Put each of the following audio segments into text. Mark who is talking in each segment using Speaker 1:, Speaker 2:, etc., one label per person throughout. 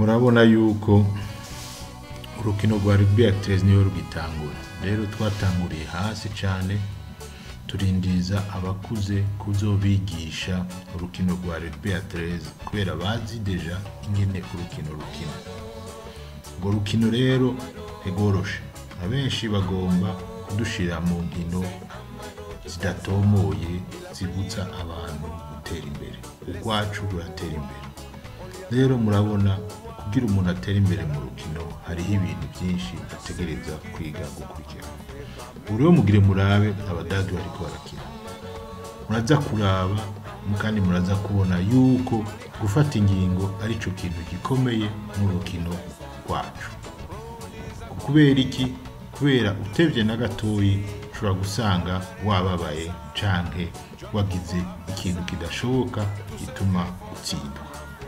Speaker 1: murabona yuko urukino rwa rugby ya 13 niyo rugitangura rero twatanguriye hasi cyane turindiza abakuze kuzobigisha urukino rwa rugby ya 13 kubera bazi deja ingene urukino rukina urwo rukino rero ntigoroshe abenshi bagomba kudushira mu nkino zidatomoye zibutsa abantu gutera imbere urwacu ruratera imbere rero murabona kugira umuntu atera imbere mu rukino hariho ibintu byinshi ategereza kwiga gukurikirana ubu rero mugire murabe abadagi bariko barakina muraza kuraba kandi muraza kubona yuko gufata ingingo ari cyo kintu gikomeye mu rukino rwacu kubera iki kubera utevye na gatoyi ushobora gusanga wababaye canke wagize ikintu kidashoboka gituma utsindwa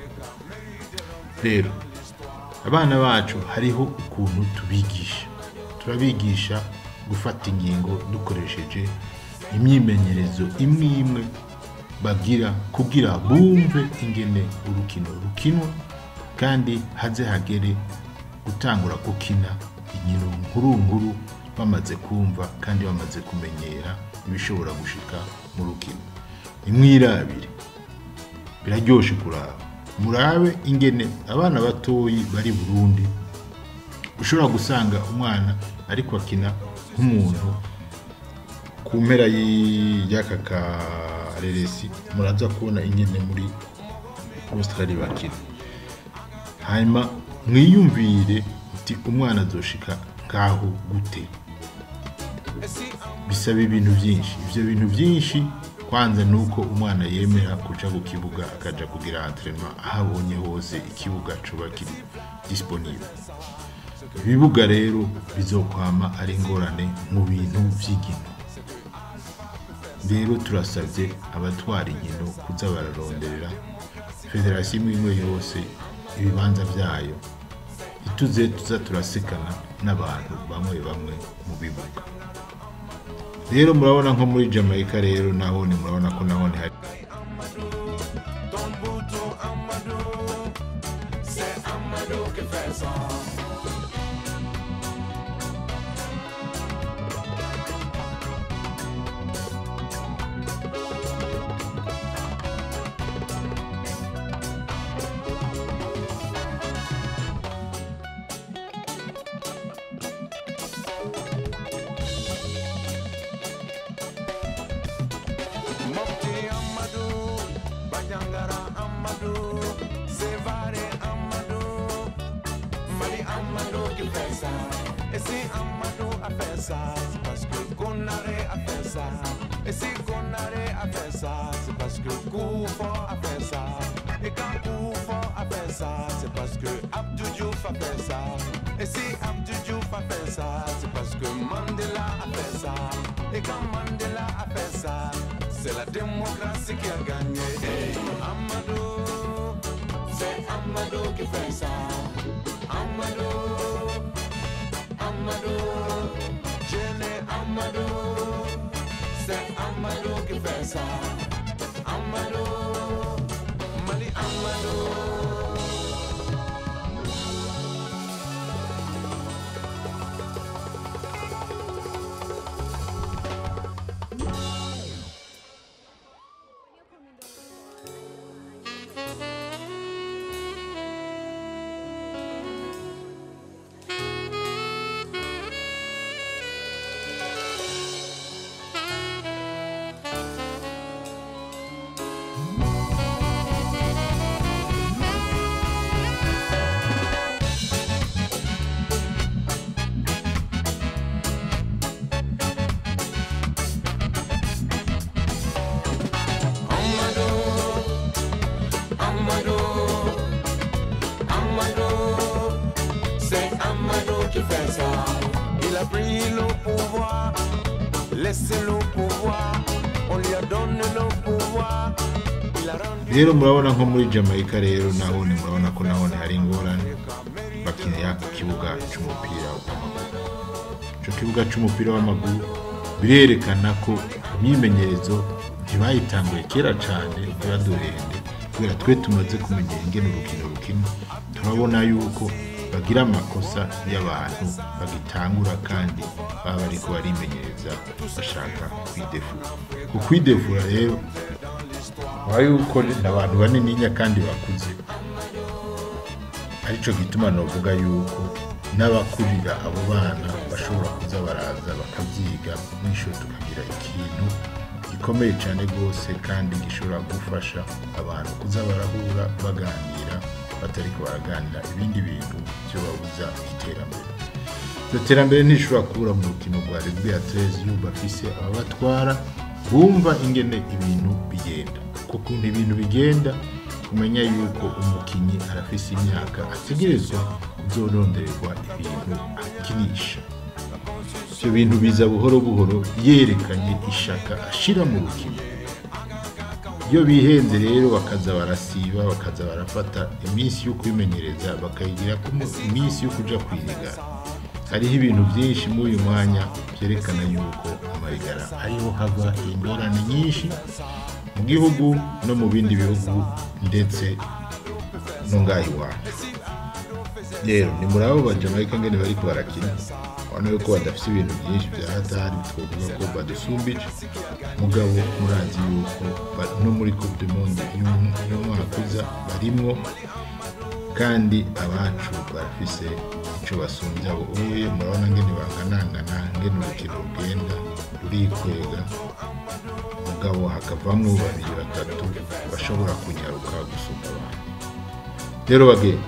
Speaker 1: rero abana bacu hariho ukuntu tubigisha turabigisha gufata ingingo dukoresheje imyimenyerezo imwe imwe bagira kugira bumve ingene urukino rukinwa kandi haze hagere gutangura gukina inkino nkuru nkuru bamaze kumva kandi bamaze kumenyera ibishobora gushika mu rukino imwirabire biraryoshe kuraba murabe ingene abana batoyi bari burundi ushobora gusanga umwana ariko akina nk'umuntu ku mpera y'i- y'aka kareresi muraza kubona ingene muri australia bakina hanyuma mwiyumvire uti umwana azoshika ngaho gute bisaba ibintu byinshi ivyo bintu byinshi kwanza ni uko umwana yemera kuja ku kibuga akaja kugira entraînement aho abonye hose ikibuga coba kiri disponible ibibuga rero bizokwama ari ingorane mu bintu vy'inkino rero turasabye abatwara inkino kuza bararonderera federasiyo imwe imwe yose ibibanza vyayo ituze tuza turasekana n'abantu bamwe bamwe mu bibuga rero murabona nko muri jamaica rero nahone murabona ko nahone hari
Speaker 2: Mopti Amadou, Banyangara Amadou, Sevare Amadou, Mali Amadou qui fait ça. Et si Amadou a fait ça, c'est parce que Konare a fait ça. Et si Konare a fait ça, c'est parce que Koufo a fait ça. Et quand Koufo a fait ça, c'est parce que Abdou Diouf a fait ça. Et si Abdou Diouf a fait ça, c'est parce que Mandela a fait ça. Et quand Mandela a fait ça, c'est la démocratie qui a gagné. Hey, Amadou, c'est Amadou qui fait ça. Amadou, Amadou, Jenny Amadou, c'est Amadou qui fait ça. Amadou, Mali Amadou. Amadou, Amadou, c'est Amadou qui fait ça. Il a pris le pouvoir, laissez le pouvoir, on lui a donné le pouvoir. Il a rendu
Speaker 1: rero murabona nko muri jamaica rero nahone murabona ko nahone hari ingorane bakinira ku kibuga c'umupira w'amaguru ico kibuga c'umupira w'amaguru birerekana ko imyimenyerezo ntibayitanguye kera cane ntibaduhende kubera twe tumaze kumenya ingene urukino rukino turabona yuko bagira amakosa y'abantu bagitangura kandi baba bariko barimenyereza bashaka kwidefura ku kwidefura rero waba yuko ni abantu banininya kandi bakuze arico gituma novuga yuko n'abakurira abo bana bashobora kuza baraza bakabyiga mwisho tukagira ikintu gikomeye cyane rwose kandi gishobora gufasha abantu kuza barahura baganira batariko baraganira ibindi bintu byo babuza iterambere iryo terambere ntishobora kubura mu rukino rwa rugby ya tereziyo bafise ababatwara bumva ingene ibintu bigenda kuko ukuntu ibintu bigenda kumenya yuko umukinnyi arafise imyaka ategerezwa kuzorondererwa ibintu akinisha ibyo bintu biza buhoro buhoro yerekanye ishaka ashira mu rukino iyo bihenze rero bakaza barasiba bakaza barafata iminsi yo kwimenyereza bakayigira ko iminsi yo kuja kwirigara hariho ibintu byinshi muri uyu mwanya byerekana yuko amarigara ariho hava ingorane nyinshi mu gihugu no mu bindi bihugu ndetse no ngaho iwacu rero ni muri abo bajamayika ngene bariko barakina ubona yuko badafite ibintu byinshi bya hatari twavuga ko badusumbije mugabo murazi yuko ba- no muri coupe du monde y'um- y'umwaka uza barimwo kandi abacu barafise ico basumbya abo uye murabona ngene banganangana ngene urukino rugenda rurikwega mugabo hakavamwo babiri batatu bashobora kunyaruka gusumba abandi rero bagenda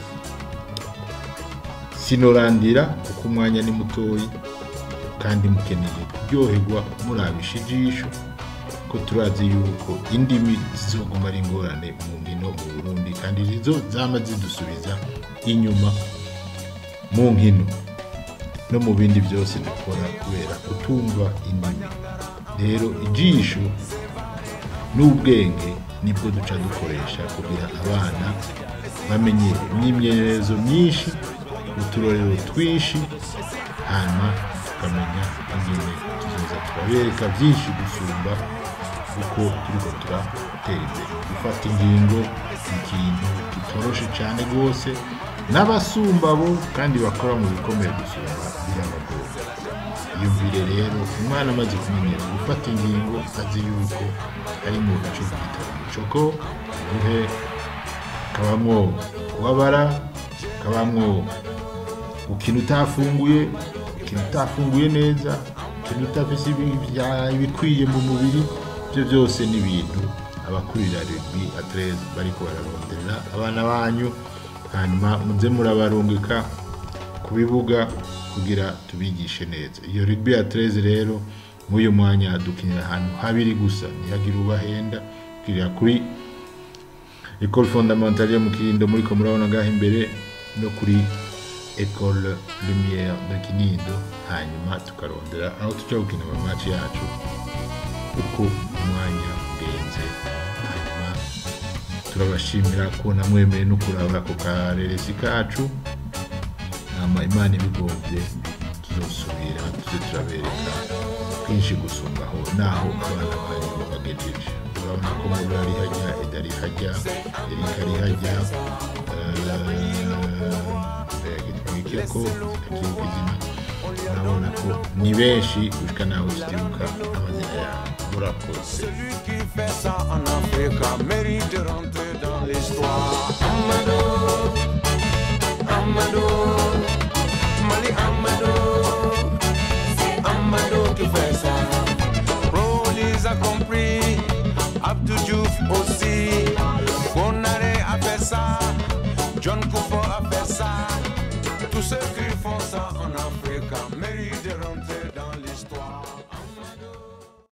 Speaker 1: sinorandira kuko umwanya ni mutoyi kandi mukeneye kuryoherwa murabisha ijisho ko turazi yuko indimi zizoguma ari ingorane mu nkino mu burundi kandi zizo zama zidusubiza inyuma mu nkino no mu bindi byose dukora kubera kutumva indimi rero ijisho n'ubwenge nibwo duca dukoresha kugira abana bamenye imyimenyerezo myinshi uturorero twinshi hanyuma tukamenya ingene tuzoza turabereka byinshi gusumba uko turiko turatera imbere gufata ingingo ni ikintu kitoroshe cyane rwose n'abasumba bo kandi bakora mu bikomeye gusumba birabagora yumvire rero umwana amaze kumenyera gufata ingingo azi yuko ari mu gace bita umucoko ubuhe kabamwo kubabara kabamwo gukina utafunguye gukina utafunguye neza gukina utafise ibi- ibya- ibikwiye mu mubiri ibyo byose ni ibintu abakurira rugby atreze bariko bararonderera abana banyu hanyuma muze murabarungika ku bibuga kugira tubigishe neza iyo rugby ya 13 rero muri uyu mwanya dukinira ahantu habiri gusa ntihagire ubahenda kirira kuri Ecole fondamentale yo mu Kinindo muri ko murabona ngaho imbere no kuri Ecole Lumière de Kinindo hanyuma tukarondera aho tuja gukina amamatch yacu uko umwanya ugenze hanyuma turabashimira ko namwemeye no kuraba ako kareresi kacu hama imana ibigombye tuzosubira tuze turabereka twinshi gusumbaho naho abana banyu babagejeje urabona ko muri ari hajya edari hajya erika ari hajya gitwike ko akibuka izina urabona ko ni benshi gushika naho tutibuka amazina yabo murakoze
Speaker 2: Celui qui fait ça en Afrique mérite de rentrer dans l'histoire. Amadou, Amadou, Mali Amadou, c'est Amadou qui fait ça. Rollis a compris, Abdou Diouf aussi. Konare a fait ça, John Kouf